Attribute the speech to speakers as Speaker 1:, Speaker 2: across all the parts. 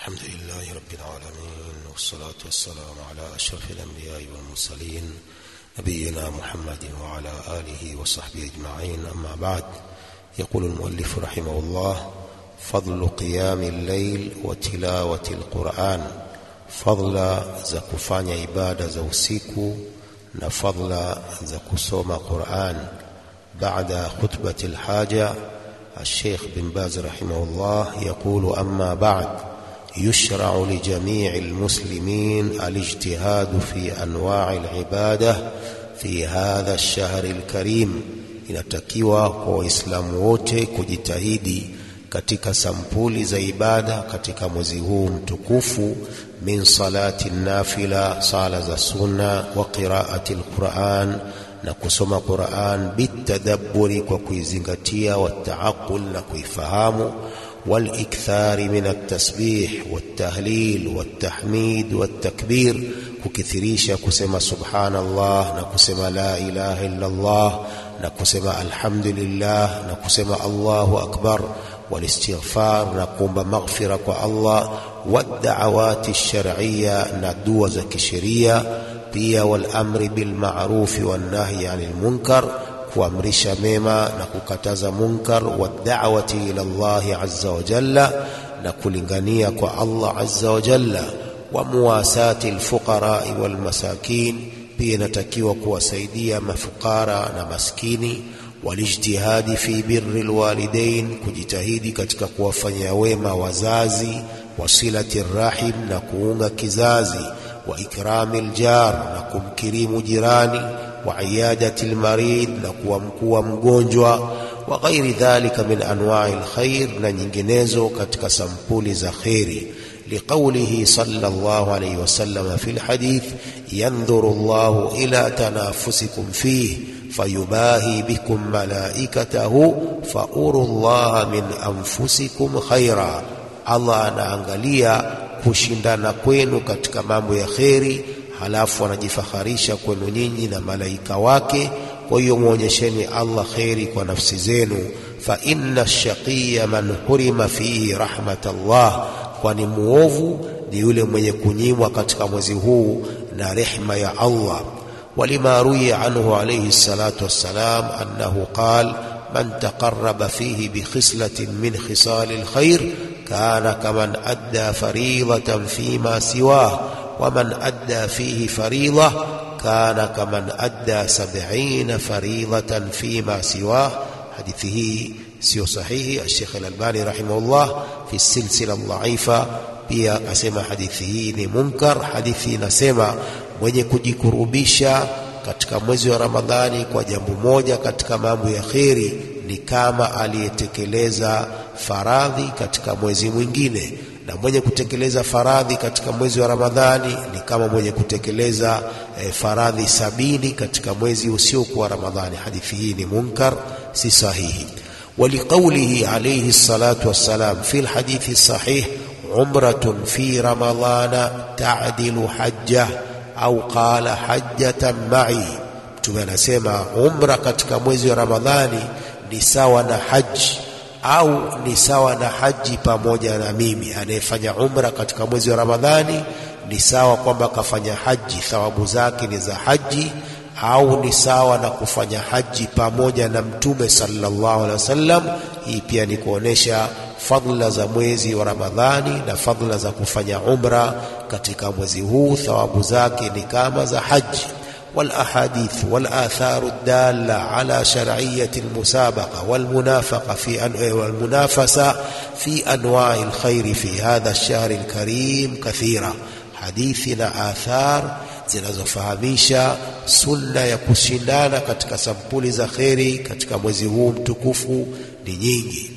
Speaker 1: الحمد لله رب العالمين والصلاة والسلام على أشرف الأنبياء والمرسلين نبينا محمد وعلى آله وصحبه أجمعين أما بعد يقول المؤلف رحمه الله فضل قيام الليل وتلاوة القرآن فضل za kufanya ibada za usiku na fadla za kusoma Qur'an بعد خطبة الحاجة الشيخ بن باز رحمه الله يقول أما بعد يشرع لجميع المسلمين الاجتهاد في أنواع العبادة في هذا الشهر الكريم inatakiwa kwa waislamu wote kujitahidi katika sampuli za ibada katika mwezi huu mtukufu min salati nafila sala za sunna wa qiraati alquran na kusoma Qur'an bitadabburi kwa kuizingatia wataaqul na kuifahamu والاكثار من التسبيح والتهليل والتحميد والتكبير kukithirisha kusema subhanallah na kusema la ilaha illa Allah na kusema alhamdulillah na kusema Allahu akbar والاستغفار na kuomba maghfira kwa Allah wad'awati shar'iyya na dua za kisheria pia wal amri bil ma'ruf wan nahyi 'anil munkar kuamrisha mema na kukataza munkar wa da'wati ila Allah azza wa jalla na kulingania kwa Allah azza wa jalla wa muwasati alfuqara wal masakin pia inatakiwa kuwasaidia mafukara na maskini walijtihadi fi birri alwalidain kujitahidi katika kuwafanyia wema wazazi wasilati rahim na kuunga kizazi wa ikrami aljar na kumkirimu jirani وعيادة المريض نكوى mgonjwa وغير ذلك من أنواع الخير na nyinginezo katika sampuli za khairi لقوله صلى الله عليه وسلم في الحديث ينظر الله إلى تنافسكم فيه فيباهي بكم ملائكته فأروا الله من أنفسكم خيرا الله anaangalia kushindana kwenu katika mambo ya kheri halafu anajifaharisha kwenu nyinyi na malaika wake kwa hiyo muonyesheni Allah kheri kwa nafsi zenu fa inna shaqiya man hurima fihi rahmatallah kwani muovu ni yule mwenye kunyimwa katika mwezi huu na rehma ya Allah ولما روي عنه عليه الصلاة والسلام أنه قال من تقرب فيه بخصلة من خصال الخير كان كمن أدى فريضة فيما سواه ومن أدى فيه فريضة كان كمن أدى سبعين فريضة فيما سواه حديثه سيو صحيح الشيخ الألباني رحمه الله في السلسلة الضعيفة pia akasema hadithi hii ni munkar hadithi inasema mwenye kujikurubisha katika mwezi wa ramadhani kwa jambo moja katika mambo ya kheri ni kama aliyetekeleza faradhi katika mwezi mwingine na mwenye kutekeleza faradhi katika mwezi wa Ramadhani ni kama mwenye kutekeleza e, faradhi sabini katika mwezi usiokuwa Ramadhani. Hadithi hii ni munkar, si sahihi. ولقوله عليه الصلاة والسلام في الحديث الصحيح عمرة في رمضان تعدل حجة أو قال حجة معي mtume anasema umra katika mwezi wa Ramadhani ni sawa na haji au ni sawa na haji pamoja na mimi. Anayefanya umra katika mwezi wa Ramadhani ni sawa kwamba kafanya haji, thawabu zake ni za haji, au ni sawa na kufanya haji pamoja na Mtume sallallahu alaihi wasallam. Hii pia ni kuonesha fadhila za mwezi wa Ramadhani na fadhila za kufanya umra katika mwezi huu, thawabu zake ni kama za haji. والأحاديث والآثار الدالة على شرعية المسابقة والمنافقة في أن... والمنافسة في أنواع الخير في هذا الشهر الكريم كثيرة حديثنا آثار zinazofahamisha sunna ya kushindana katika sampuli za kheri katika mwezi huu mtukufu ni nyingi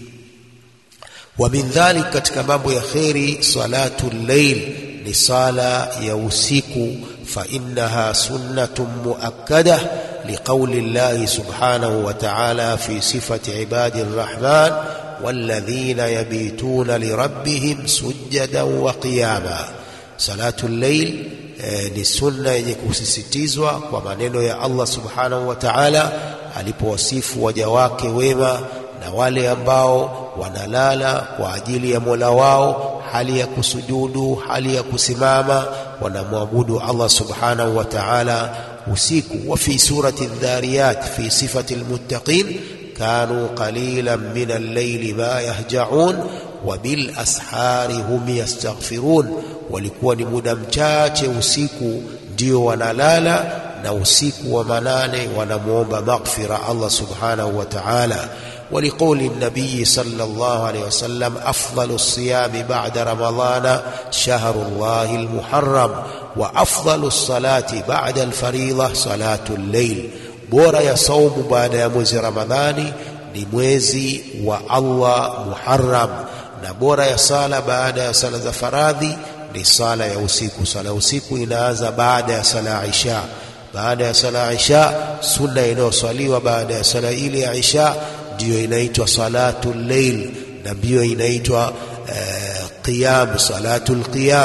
Speaker 1: wa min dhalik katika mambo ya kheri salatu llail ni sala ya usiku فإنها سنة مؤكدة لقول الله سبحانه وتعالى في صفة عباد الرحمن والذين يبيتون لربهم سجدا وقياما صلاة الليل ni sunna yenye kusisitizwa kwa maneno ya Allah subhanahu wa ta'ala alipowasifu waja wake wema na wale ambao wanalala kwa ajili ya Mola wao hali ya kusujudu hali ya kusimama wanamwabudu Allah subhanahu wa ta'ala usiku wa fi surati dhariyat fi sifati almuttaqin kanu qalilan min al-layli ma yahja'un wa bil ashari hum yastaghfirun walikuwa ni muda mchache usiku ndio wanalala na usiku wa manane wanamwomba maghfira Allah subhanahu wa ta'ala ولقول النبي صلى الله عليه وسلم أفضل الصيام بعد رمضان شهر الله المحرم وأفضل الصلاة بعد الفريضة صلاة الليل bora ya saumu baada ya mwezi Ramadhani ni mwezi wa Allah Muharram, na bora ya sala baada ya sala za faradhi ni sala ya usiku. Sala ya usiku inaanza baada ya sala ya Isha. Baada ya sala ya Isha, sunna inayoswaliwa baada ya sala ile ya Isha ndiyo inaitwa salatu llail, na ndiyo inaitwa uh, qiyam, salatu lqiyam.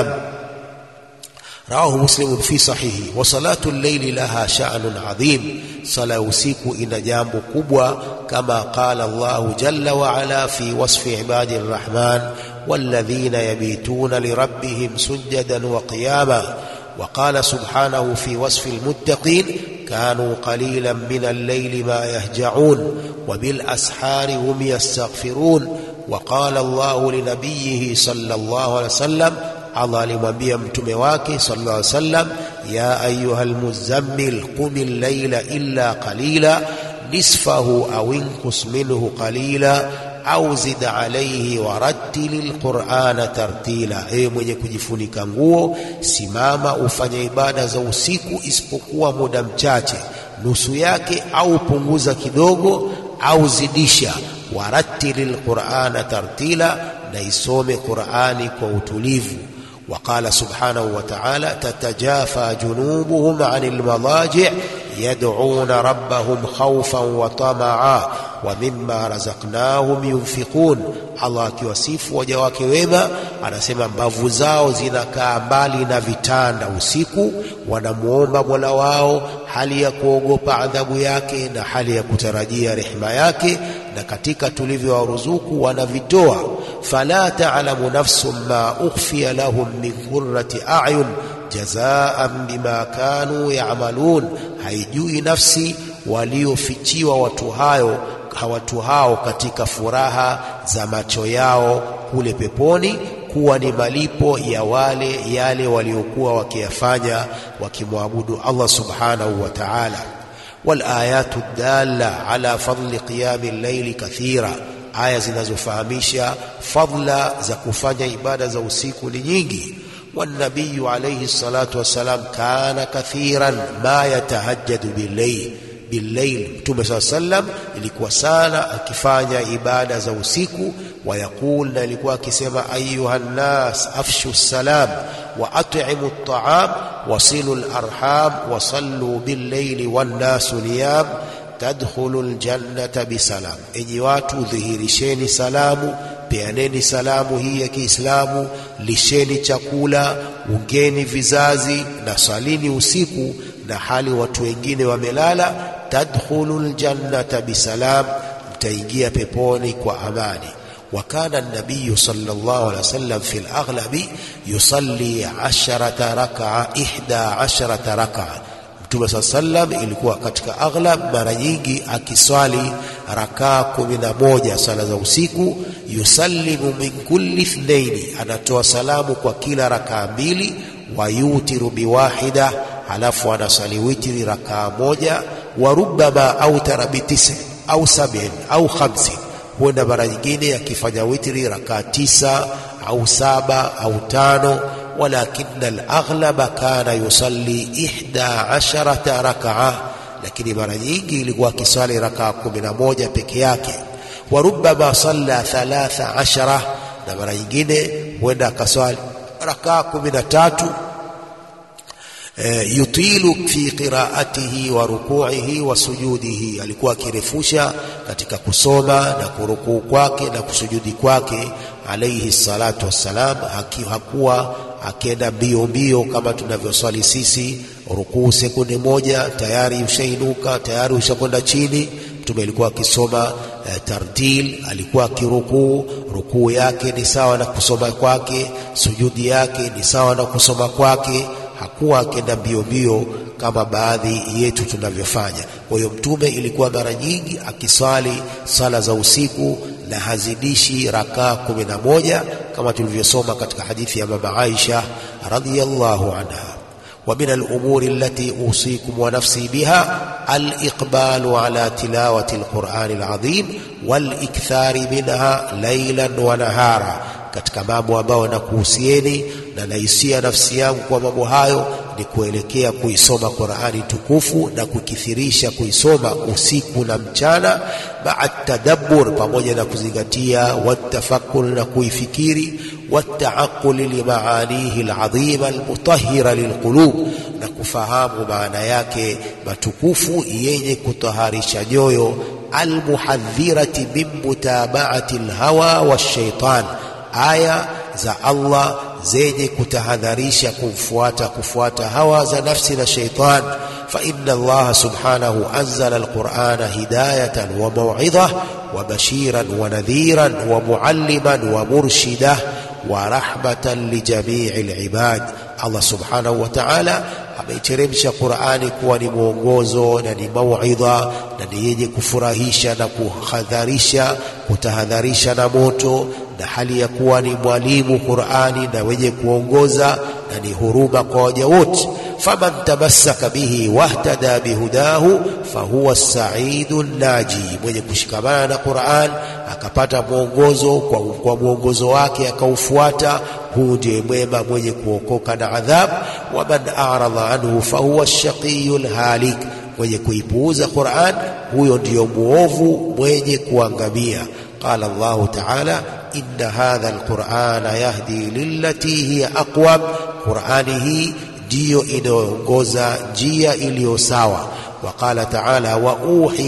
Speaker 1: رواه مسلم في صحيحه وصلاة الليل لها شأن عظيم صلاة usiku ina jambo kubwa كما قال الله جل وعلا في وصف عباد الرحمن والذين يبيتون لربهم سجدا وقياما وقال سبحانه في وصف المتقين كانوا قليلا من الليل ما يهجعون وبالأسحار هم يستغفرون وقال الله لنبيه صلى الله عليه وسلم Allah alimwambia mtume wake sallallahu alaihi wasallam, ya ayuha almuzammil qum al-layla illa qalila nisfahu aw inqus minhu qalila au zid alayhi warattil alqur'ana tartila, ewe mwenye kujifunika nguo, simama ufanye ibada za usiku isipokuwa muda mchache, nusu yake, au punguza kidogo, au zidisha. Warattil alqur'ana tartila, na isome Qur'ani kwa utulivu. وقال سبحانه وتعالى تتجافى جنوبهم عن المضاجع يدعون ربهم خوفا وطمعا ومما رزقناهم ينفقون Allah akiwasifu waja wake wema anasema mbavu zao zinakaa mbali na vitanda usiku, wanamwomba Mola wao hali ya kuogopa adhabu yake na hali ya kutarajia rehema yake, na katika tulivyowaruzuku wanavitoa. fala ta'lamu nafsun ma ukhfiya lahum min qurrati a'yun jazaan bima kanu ya'malun, haijui nafsi waliofichiwa watu hayo watu hao katika furaha za macho yao kule peponi kuwa ni malipo ya wale yale waliokuwa wakiyafanya wakimwabudu Allah subhanahu wa ta'ala. Wal ayatu dalla ala fadli qiyami llaili kathira, aya zinazofahamisha fadla za kufanya ibada za usiku ni nyingi. Wannabiyu alayhi salatu wassalam kana kathiran ma yatahajjadu billayl billail Mtume saa sallam ilikuwa sana akifanya ibada za usiku. Wayaqul, na ilikuwa akisema ayuha nnas afshu salam wa at'imu at'am wasilu larham wasallu billaili wannasu niyam tadkhulu ljannata bisalam, enyi watu dhihirisheni salamu, peaneni salamu hii ya Kiislamu, lisheni chakula, ungeni vizazi na salini usiku na hali watu wengine wamelala. Tadkhulu ljannata bisalam, mtaingia peponi kwa amani. Wa kana nabiyu sallallahu alaihi wasallam fi laghlabi yusalli asharata rakaa ihda asharata rakaa Mtume saa sallam ilikuwa katika aghlab, mara nyingi akiswali rakaa kumi na moja sala za usiku. Yusallimu min kulli ithnaini, anatoa salamu kwa kila rakaa mbili. Wayutiru biwahida, halafu anasali witri rakaa moja. Wa rubbama autara bitisi au sabin au khamsin, huenda mara nyingine akifanya witri rakaa tisa au saba au tano walakina alaghlaba kana yusalli ihda asharata rakaa, lakini mara nyingi ilikuwa akiswali rakaa kumi na moja peke yake. Wa rubbama salla thalatha ashara, na mara nyingine huenda akaswali rakaa kumi na tatu. E, yutilu fi qiraatihi wa rukuihi wa sujudihi, alikuwa akirefusha katika kusoma na kurukuu kwake na kusujudi kwake alaihi salatu wassalam. Hakuwa akienda mbio mbio kama tunavyoswali sisi, rukuu sekunde moja tayari ushainuka, tayari ushakwenda chini. Mtume alikuwa akisoma eh, tartil, alikuwa akirukuu, rukuu yake ni sawa na kusoma kwake, sujudi yake ni sawa na kusoma kwake. Hakuwa akenda mbio mbio kama baadhi yetu tunavyofanya. Kwa hiyo Mtume ilikuwa mara nyingi akiswali sala za usiku na hazidishi rakaa kumi na moja kama tulivyosoma katika hadithi ya mama Aisha radhiyallahu anha. wa min al-umuri allati usikum wa nafsi biha al-iqbalu ala tilawati al-Qur'ani al-azim wal-ikthari minha laylan wa nahara, katika mambo ambayo nakuhusieni na naisia nafsi yangu kwa mambo hayo ni kuelekea kuisoma Qur'ani tukufu na kukithirisha kuisoma usiku na mchana, maa tadabbur, pamoja na kuzingatia, watafakkur, na kuifikiri, wataaquli limaanihi aladhima almutahhira lilqulub, na kufahamu maana yake matukufu yenye kutaharisha nyoyo, almuhadhirati min mutabaati alhawa washaitan, aya za Allah zenye kutahadharisha kumfuata kufuata hawa za nafsi na shaitan. fa inna Allah subhanahu anzala alqur'ana hidayatan wa maw'idha wa bashiran wa nadhiran wa mualliman wa murshida wa rahmatan li jami'il ibad. Allah subhanahu wa ta'ala ameiteremsha Qur'ani kuwa ni mwongozo na ni mauidha na ni yenye kufurahisha na kuhadharisha kutahadharisha na moto na hali ya kuwa ni mwalimu Qur'ani na wenye kuongoza na ni huruma kwa waja wote. faman tamassaka bihi wahtada bihudahu fahuwa saidu naji, mwenye kushikamana na Qur'an akapata mwongozo kwa, kwa mwongozo wake akaufuata, huu ndiye mwema mwenye kuokoka na adhab. waman a'rada anhu fahuwa shaqiyul halik, mwenye kuipuuza Qur'an huyo ndiyo muovu mwenye kuangamia. Qala Allahu ta'ala inna hadha alqur'ana yahdi lillati hiya aqwam, Qur'ani hii ndiyo inayoongoza njia iliyo sawa. Wa qala ta'ala wa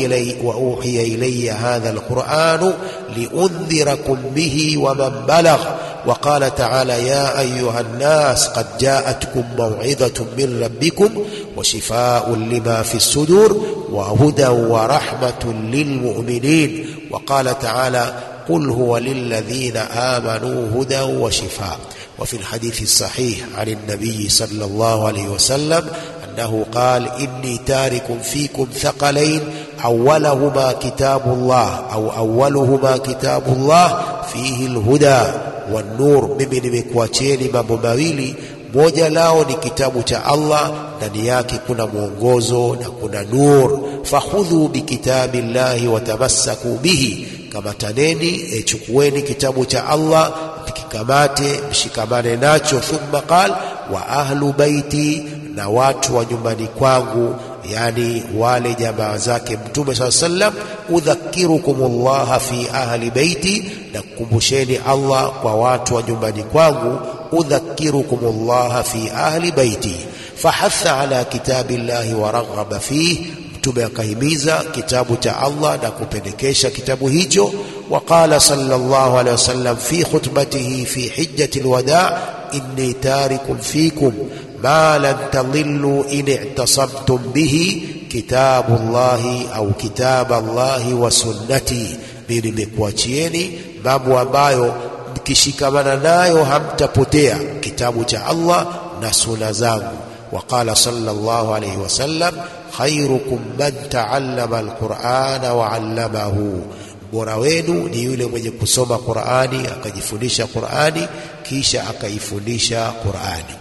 Speaker 1: uhiya ilayya hadha alqur'anu liundhirakum bihi wa man balagh wa qala ta'ala ya ayuha nnas qad ja'atkum maw'idhatun min rabbikum wa shifaa'un lima fi as-sudur wa hudan wa rahmatun lilmu'minin wa qala ta'ala قل هو للذين آمنوا هدى وشفاء وفي الحديث الصحيح عن النبي صلى الله عليه وسلم أنه قال إني تارك فيكم ثقلين أولهما كتاب الله أو أولهما كتاب الله فيه الهدى والنور mimi nimekuacheni mambo mawili moja lao ni kitabu cha Allah ndani yake kuna mwongozo na kuna nur fakhudhu bikitabi llahi watamassaku bihi kamataneni e, chukueni kitabu cha Allah mkikamate mshikamane nacho. Thumma qal wa ahlu baiti, na watu wa nyumbani kwangu, yani wale jamaa zake Mtume saa sallam. Udhakirukum llaha fi ahli baiti, na kukumbusheni Allah kwa watu wa nyumbani kwangu. Udhakirukum llaha fi ahli baiti. Fahatha ala kitabi llahi wa raghaba fihi Mtume akahimiza kitabu cha Allah na kupendekesha kitabu hicho. Waqala sallallahu alaihi wasallam fi khutbatihi fi hijjati alwada, inni tarikum fikum ma lan tadillu in i'tasamtum bihi kitabu llahi au kitaba Allahi wa sunnati, mimi nimekuachieni mambo ambayo mkishikamana nayo hamtapotea, kitabu cha Allah na suna zangu. Waqala sallallahu alaihi wasallam khairukum man taallama alqur'ana wa 'allamahu, bora wenu ni yule mwenye kusoma Qur'ani akajifundisha Qur'ani kisha akaifundisha Qur'ani.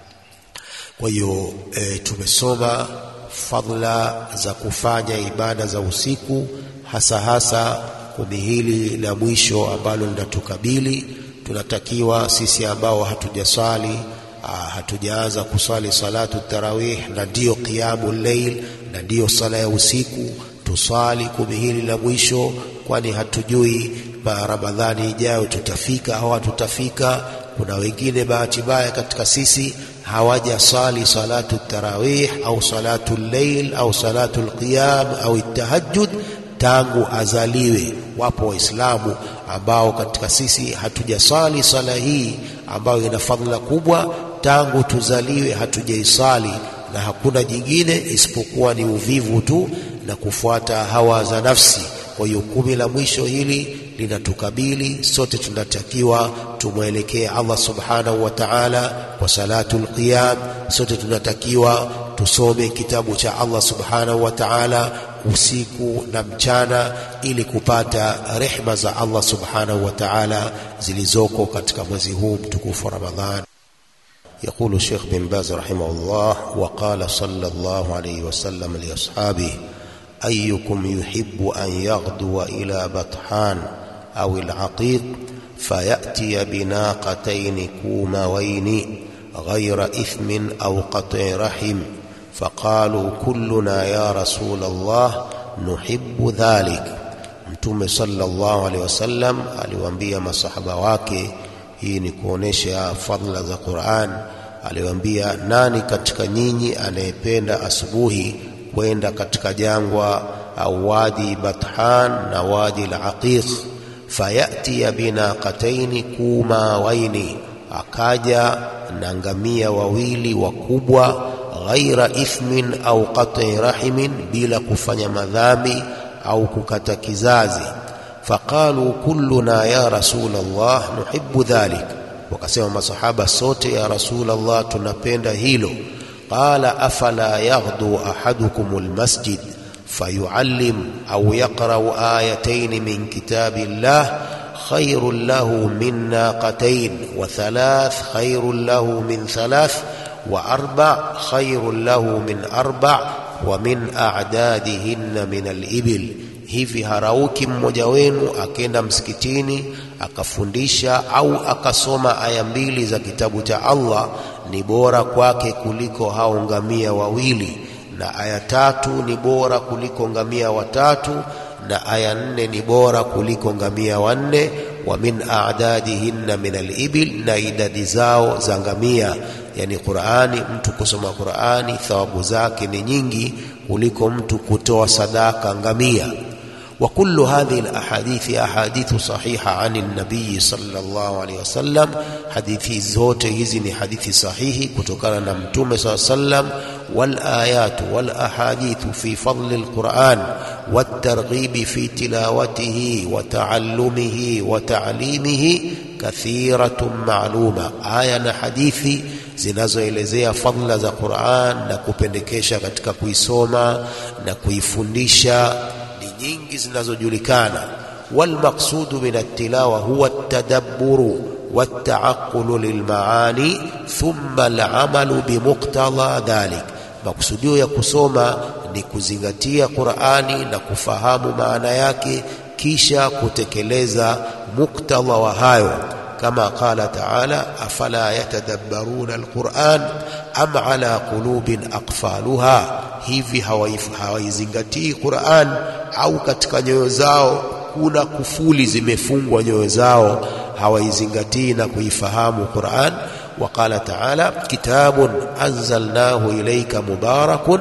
Speaker 1: Kwa hiyo e, tumesoma fadhila za kufanya ibada za usiku, hasa hasa kumi hili la mwisho ambalo linatukabili. Tunatakiwa sisi ambao hatujaswali hatujaanza kuswali salatu tarawih na ndiyo qiyamu llail na ndiyo sala ya usiku, tuswali kumi hili la mwisho, kwani hatujui ba Ramadhani ijayo tutafika au hatutafika. Kuna wengine bahati mbaya katika sisi hawajaswali salatu tarawih au salatu llail au salatu lqiyam au tahajjud tangu azaliwe. Wapo Waislamu ambao katika sisi hatujaswali sala hii ambayo ina fadhila kubwa tangu tuzaliwe hatujaisali, na hakuna jingine isipokuwa ni uvivu tu na kufuata hawa za nafsi. Kwa hiyo kumi la mwisho hili linatukabili sote, tunatakiwa tumwelekee Allah subhanahu wa ta'ala kwa salatul qiyam. Sote tunatakiwa tusome kitabu cha Allah subhanahu wa ta'ala usiku na mchana, ili kupata rehma za Allah subhanahu wa ta'ala zilizoko katika mwezi huu mtukufu wa Ramadhan. يقول الشيخ بن باز رحمه الله وقال صلى الله عليه وسلم لأصحابه أيكم يحب أن يغدو إلى بطحان أو العقيق فيأتي بناقتين كوموين غير إثم أو قطع رحم فقالوا كلنا يا رسول الله نحب ذلك Mtume sallallahu alaihi wasallam aliwaambia masahaba wake, hii ni kuonesha fadhila za Qur'an. Aliwaambia, nani katika nyinyi anayependa asubuhi kwenda katika jangwa au wadi Bathan na wadi al-Aqiq, fayatiya binaqataini kumawaini, akaja na ngamia wawili wakubwa, ghaira ithmin au qat'i rahimin, bila kufanya madhambi au kukata kizazi. Faqalu kulluna ya rasul Allah nuhibbu dhalik, wakasema masahaba sote, ya rasul Allah, tunapenda hilo. Qala afala yaghdu ahadukum almasjid fayuallim au yaqra'u ayatayn min kitabillah khairun lahu min naqatayn wa thalath khairun lahu min thalath wa arba khairun lahu min arba wa min a'dadihinna min al-ibil, hivi harauki mmoja wenu akenda msikitini akafundisha au akasoma aya mbili za kitabu cha Allah ni bora kwake kuliko hao ngamia wawili, na aya tatu ni bora kuliko ngamia watatu, na aya nne ni bora kuliko ngamia wanne. Wa min a'dadihinna min al-ibil, na idadi zao za ngamia Yani Qur'ani, mtu kusoma Qur'ani thawabu zake ni nyingi kuliko mtu kutoa sadaka ngamia. Wa kullu hadhihi alahadithi ahadithu sahiha ani nabii sallallahu alaihi wasallam, hadithi zote hizi ni hadithi sahihi kutokana na Mtume sallallahu alaihi wasallam. Wal ayatu wal ahadithu fi fadli alquran wat targhibi fi tilawatihi wa taallumihi wa ta'limihi kathiratun ma'luma, aya na hadithi zinazoelezea fadhila za Qur'an na kupendekesha katika kuisoma na kuifundisha ni nyingi zinazojulikana. Walmaqsudu min at-tilawa huwa at-tadabburu wat-ta'aqqulu lilmaani thumma al-amalu bimuqtada dhalik, makusudio ya kusoma ni kuzingatia Qur'ani na kufahamu maana yake, kisha kutekeleza muktadha wa hayo kama qala taala afala yatadabbaruna alquran am ala qulubin aqfaluha, hivi hawaizingatii Quran au katika nyoyo zao kuna kufuli zimefungwa nyoyo zao, hawaizingatii na kuifahamu Quran. Wa qala taala kitabun anzalnahu ilayka mubarakun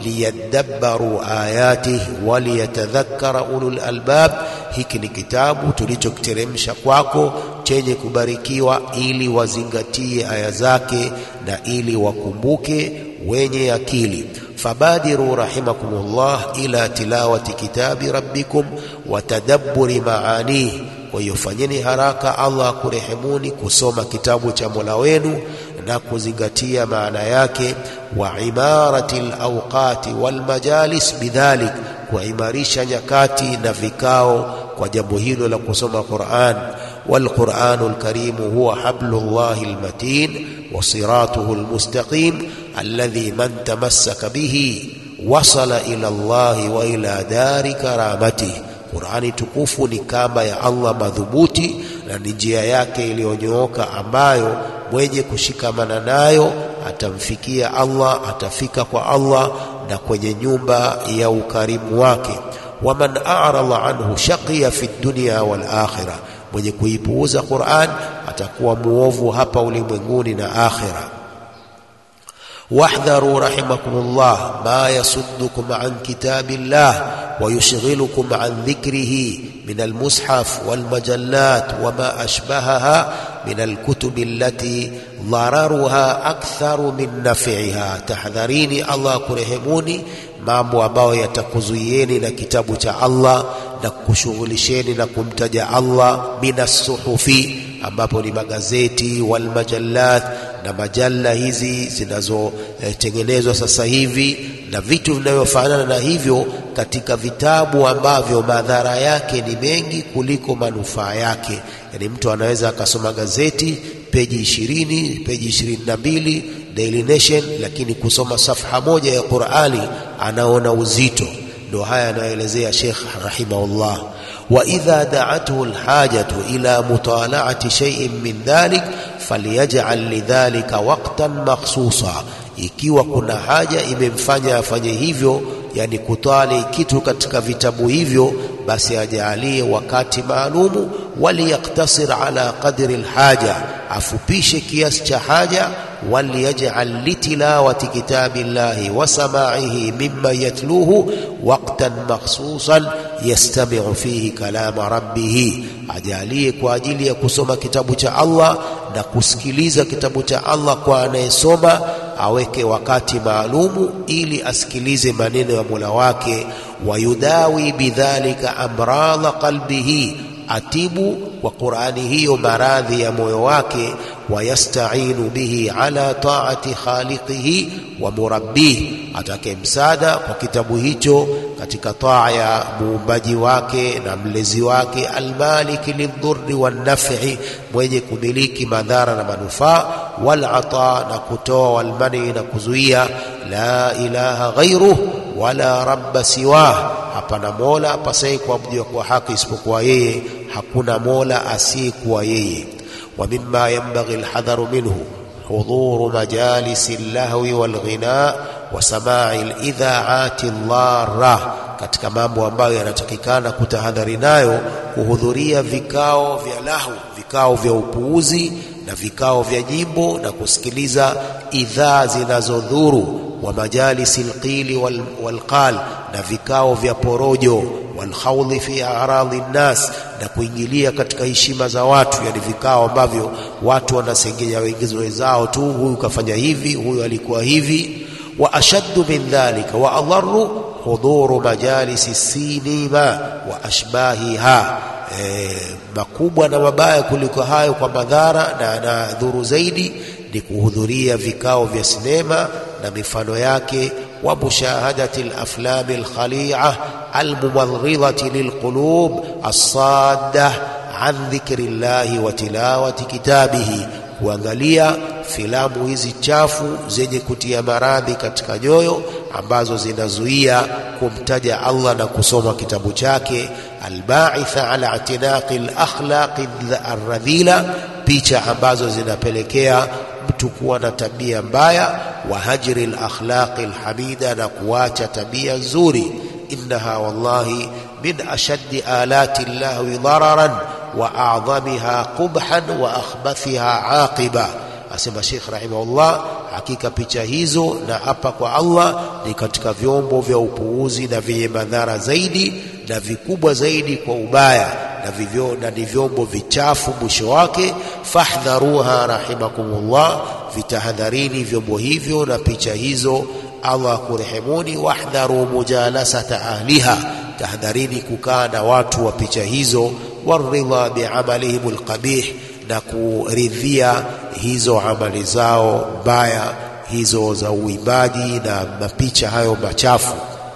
Speaker 1: liyadabbaru ayatihi waliyatadhakkara ulul albab, hiki ni kitabu tulichokiteremsha kwako chenye kubarikiwa ili wazingatie aya zake na ili wakumbuke wenye akili. Fabadiru rahimakumullah ila tilawati kitabi rabbikum wa tadabburi maanihi, kwa hiyo fanyeni haraka Allah akurehemuni kusoma kitabu cha Mola wenu na kuzingatia maana yake. Wa imarati alawqati walmajalis bidhalik, kuimarisha nyakati na vikao kwa jambo hilo la kusoma Qur'an. Walquranu lkarimu huwa hablullahi lmatin wa siratuhu lmustaqim alladhi man tamassaka bihi wasala ila Allahi wa ila dari karamatihi Qur'ani tukufu ni kamba ya Allah madhubuti na ni njia yake iliyonyooka ambayo mwenye kushikamana nayo atamfikia Allah, atafika kwa Allah na kwenye nyumba ya ukarimu wake. Waman a'rada anhu shaqiya fi dunya wal akhirah, mwenye kuipuuza Qur'an atakuwa muovu hapa ulimwenguni na akhira. واحذروا رحمكم الله ما يصدكم عن كتاب الله ويشغلكم عن ذكره من المصحف والمجلات وما أشبهها من الكتب التي ضررها أكثر من نفعها تحذريني الله كرهموني mambo ambayo yatakuzuieni na kitabu cha Allah na kushughulisheni na kumtaja Allah minassuhufi ambapo ni magazeti wal majallat na majalla hizi zinazotengenezwa sasa hivi na vitu vinavyofanana na hivyo katika vitabu ambavyo madhara yake ni mengi kuliko manufaa yake. Yani mtu anaweza akasoma gazeti peji ishirini, peji ishirini na mbili Daily Nation, lakini kusoma safha moja ya Qur'ani anaona uzito. Ndio haya anayoelezea Sheikh rahimahullah. wa idha da'athu alhajatu ila mutala'ati shay'in min dhalik falyaj'al lidhalika waqtan makhsusa, ikiwa kuna haja imemfanya afanye hivyo, yani kutali kitu katika vitabu hivyo, basi ajaalie wakati maalumu. waliyaktasir ala qadri alhaja, afupishe kiasi cha haja وليجعل لتلاوة كتاب الله وسماعه مما يتلوه وقتا مخصوصا يستمع فيه كلام ربه ajalie kwa ajili ya kusoma kitabu cha Allah na kusikiliza kitabu cha Allah kwa anayesoma aweke wakati maalumu ili asikilize maneno ya Mola wake wayudawi bidhalika amradha qalbihi atibu kwa Qur'ani hiyo maradhi ya moyo wake wayastainu bihi ala taati khaliqihi wa murabbih, atake msaada kwa kitabu hicho katika taa ya muumbaji wake na mlezi wake, almaliki lildhurri wannafi, mwenye kumiliki madhara na manufaa, walata na kutoa, walmani na kuzuia, la ilaha ghairuh wala rabba siwah, hapana mola apasaye kuabudiwa kwa haki isipokuwa yeye, hakuna mola asiyekuwa yeye. ومما ينبغي الحذر منه حضور مجالس اللهو والغناء وسماع الإذاعات الضارة katika mambo ambayo yanatakikana kutahadhari nayo kuhudhuria vikao vya lahu, vikao vya upuuzi na vikao vya nyimbo na kusikiliza idhaa zinazodhuru, wa majalisi lqili wal, walqal, na vikao vya porojo, walkhawdhi fi aradhi nnas, na kuingilia katika heshima za watu, yani vikao ambavyo watu wanasengenya wenzao tu, huyu kafanya hivi, huyu alikuwa hivi. Wa ashaddu min dhalika wa adharu hudhuru majalisi sinima wa ashbahiha E, makubwa na mabaya kuliko hayo kwa madhara na na dhuru zaidi ni kuhudhuria vikao vya sinema na mifano yake, wa mushahadati alaflami alkhali'a almumadghidhati lilqulub assadda an dhikri llahi wa tilawati kitabihi, kuangalia filamu hizi chafu zenye kutia maradhi katika nyoyo ambazo zinazuia kumtaja Allah na kusoma kitabu chake albaitha ala itinaqi alakhlaqi alradhila, picha ambazo zinapelekea mtu kuwa na tabia mbaya, wa hajri alakhlaqi alhamida, na kuacha tabia nzuri. Innaha wallahi min ashaddi alati llahwi dararan wa a'dhamiha qubhan wa akhbathiha aqiba. Asema Sheikh rahimahullah, hakika picha hizo na hapa kwa Allah ni katika vyombo vya upuuzi na vyenye madhara zaidi na vikubwa zaidi kwa ubaya na vivyo na ni vyombo vichafu mwisho wake. Fahdharuha rahimakumullah, vitahadharini vyombo hivyo na picha hizo, Allah kurehemuni. Wahdharu mujalasata ahliha, tahadharini kukaa na watu wa picha hizo. Waridha biamalihim alqabih na kuridhia hizo amali zao mbaya hizo za uimbaji na mapicha hayo machafu.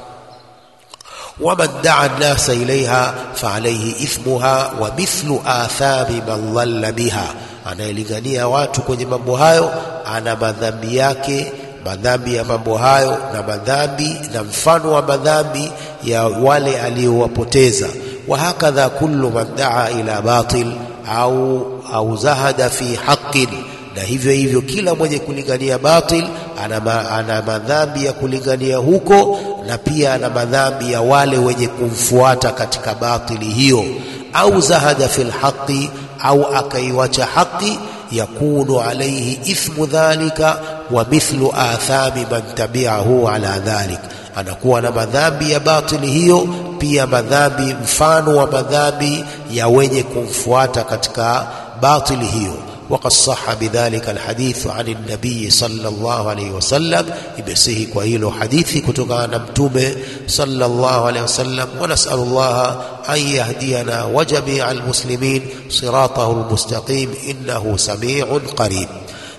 Speaker 1: waman daa nnasa ilaiha faalaihi ithmuha wa mithlu athami man dhalla biha, anayelingania watu kwenye mambo hayo ana madhambi yake, madhambi ya mambo hayo na madhambi na mfano wa madhambi ya wale aliyowapoteza. wa hakadha kullu man daa ila batil au au zahada fi haqqin, na hivyo hivyo kila mwenye kulingania batil ana, ma, ana madhambi ya kulingania huko, na pia ana madhambi ya wale wenye kumfuata katika batili hiyo. Au zahada fil haqqi, au akaiwacha haki, yakunu alayhi ithmu dhalika wa mithlu athami man tabi'ahu ala dhalik, anakuwa na madhambi ya batili hiyo, pia madhambi mfano wa madhambi ya wenye kumfuata katika batili hiyo. وقد صح بذلك الحديث عن النبي صلى الله عليه وسلم imesihi kwa hilo hadithi kutokana na mtume sallallahu alaihi wasallam ونسأل الله أن يهدينا وجميع المسلمين صراطه المستقيم إنه سميع قريب